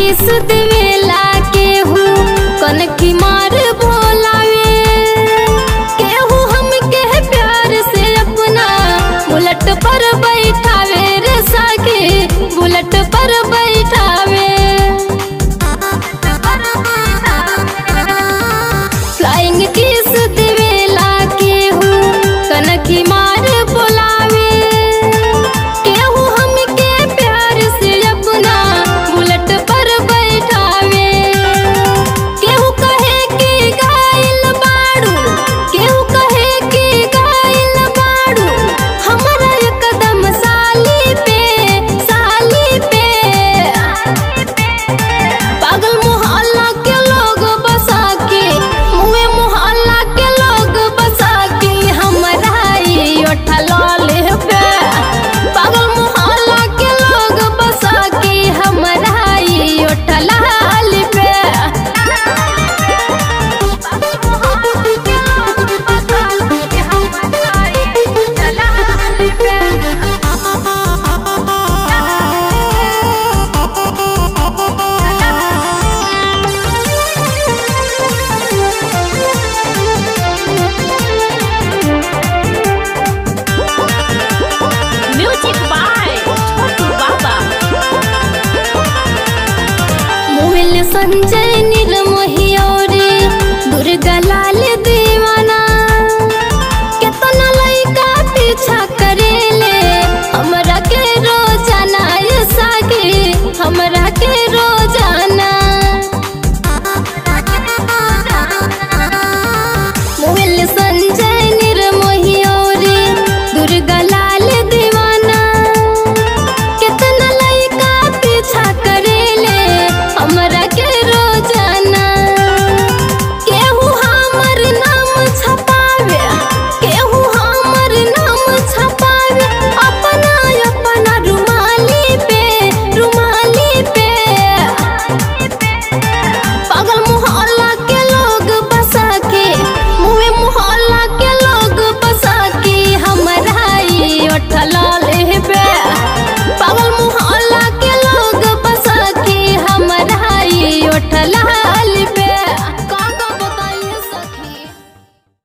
किस देवेला केहू कनकी मार बोलावे केहू हमके प्यार से अपना बुलेट पर बैठावे रे साके बुलेट पर बैठावे फ्लाइंग किस देवेला केहू कनकी मार बोलावे केहू हमके प्यार से अपना बुलेट पर बैठावे केहू कहे कि गाइल बाड़ू केहू कहे कि गाइल बाड़ू हमरा एकदम साली पे साली पे पागल मोहल्ला के लोग बसा के मुए मोहल्ला के लोग बसा के हमरा ई ओठला ले पे पागल मोहल्ला के लोग बसा के हमरा ई ओठला ले पे Music by Chotu Baba. Mohil Sanjay निर्मोही और दुर्गा लाल दीवाना केतना लइका पीछा करेले हमरा के रोजाना ये सागे हमरा के रोजाना मोहिल संजय निर्मोही और दुर्गा लाल दीवाना कितना लइका पीछा करेले हमरा के रोजाना केहू हमर नाम छपावे केहू हमर नाम छपावे अपना अपना रुमाली पे रुमाली पे पागल मोहल्ला के लोग बसा के मुए मोहल्ला के लोग बसा के हमरा ई ओठला लेबे पागल मोहल्ला के लोग बसा के हमरा ई ओठला